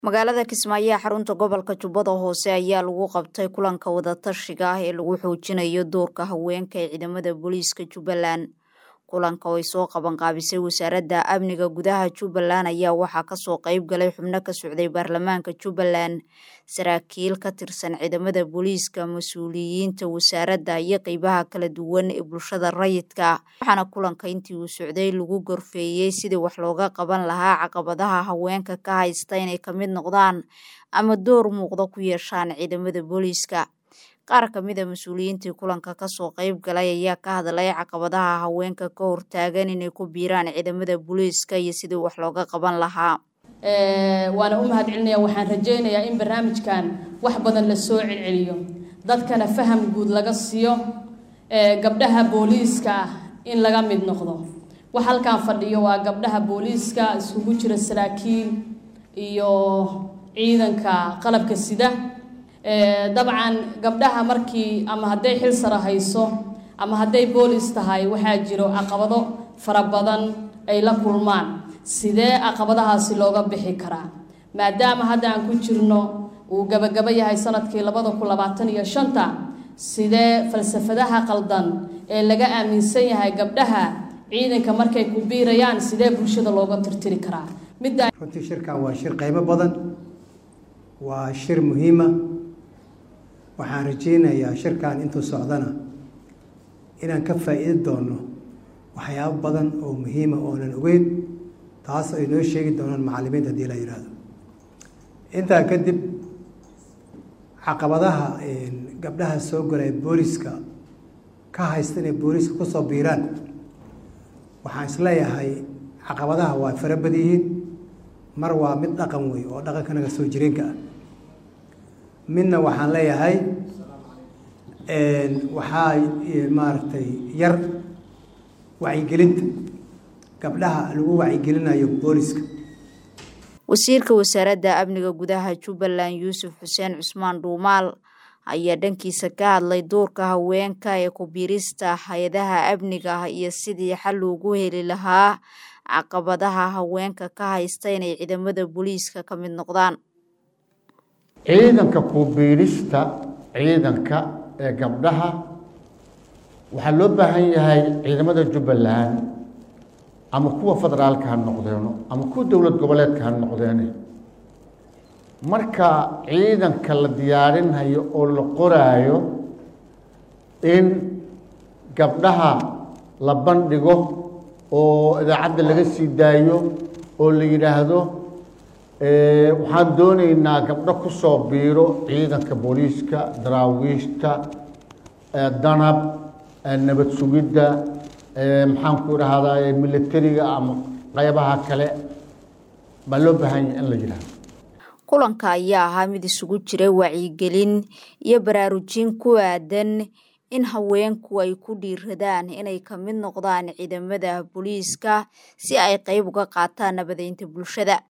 magaalada kismaayo ee xarunta gobolka jubbada hoose ayaa lagu qabtay kulanka wadatashiga ah ee lagu xoojinayo doorka haweenka ee ciidamada booliiska jubbaland kulanka oo ay soo qabanqaabisay wasaaradda amniga gudaha jubbaland ayaa waxaa kasoo qeyb galay xubno ka socday baarlamaanka jubbaland saraakiil ka tirsan ciidamada booliiska mas-uuliyiinta wasaaradda iyo qeybaha kala duwan ee bulshada rayidka waxaana kulanka intii uu socday lagu gorfeeyey sidii wax looga qaban lahaa caqabadaha haweenka ka haysta inay ka mid noqdaan ama door muuqda ku yeeshaan ciidamada booliiska qaar ka mid a mas-uuliyiintii kulanka kasoo qeyb galay ayaa ka hadlay caqabadaha haweenka ka hortaagan inay ku biiraan ciidamada booliiska iyo sidii wax looga qaban lahaa waana u mahad celinaya waxaan rajaynayaa in barnaamijkan wax badan la soo celceliyo dadkana faham guud laga siiyo gabdhaha booliiska ah in laga mid noqdo wax halkan fadhiyo waa gabdhaha booliiska iskugu jira saraakiil iyo ciidanka qalabka sida dabcan gabdhaha markii ama hadday xil sara hayso ama hadday boolis tahay waxaa jiro caqabado fara badan ay la kulmaan sidee caqabadahaasi looga bixi karaa maadaama hadda aan ku jirno uu gabagabo yahay sanadkii labada kun labaatan iyo shanta sidee falsafadaha qaldan ee laga aaminsan yahay gabdhaha ciidanka markay ku biirayaan sidee bulshada looga tirtiri karaa runtii shirkan waa shir qaybo badan waa shir muhiima waxaan rajaynayaa shirkan intuu socdana inaan ka faa'iidi doono waxyaabo badan oo muhiima oonan ogeyn taas ay noo sheegi doonaan macallimiinta haddii la yidhaahdo intaa kadib caqabadaha gabdhaha soo galay booliska ka haysta inay booliska kusoo biiraan waxaan isleeyahay caqabadaha waa fara bad yihiin mar waa mid dhaqan wey oo dhaqankanaga soo jireenka ah midna waxaan leeyahay waxaa maaragtay yar wacyigelinta gabdhaha lagu wacyigelinayo booliska wasiirka wasaaradda amniga gudaha jubbaland yuusuf xuseen cusmaan dhuumaal ayaa dhankiisa ka hadlay doorka haweenka ee ku biirista hay-adaha amniga iyo sidii xal loogu heli lahaa caqabadaha haweenka ka haysta inay ciidamada booliiska ka mid noqdaan ciidanka kubiirista ciidanka ee gabdhaha waxaa loo baahan yahay ciidamada jubbaland ama kuwa federaalka ha noqdeeno ama kuwa dowlad goboleedka ha noqdeene marka ciidanka la diyaarinhayo oo la qoraayo in gabdhaha la bandhigo oo idaacadda laga sii daayo oo la yidhaahdo waxaan doonaynaa gabdho ku soo biiro ciidanka booliiska daraawiishta danab nabad sugidda maxaan ku dhahdaa militariga ama qaybaha kale baa loo baahan yahay in la yidhaahdo kulanka ayaa ahaa mid isugu jira wacyigelin iyo baraarujin ku aadan in haweenku ay ku dhiiradaan inay ka mid noqdaan ciidamada booliiska si ay qayb uga qaataan nabadeynta bulshada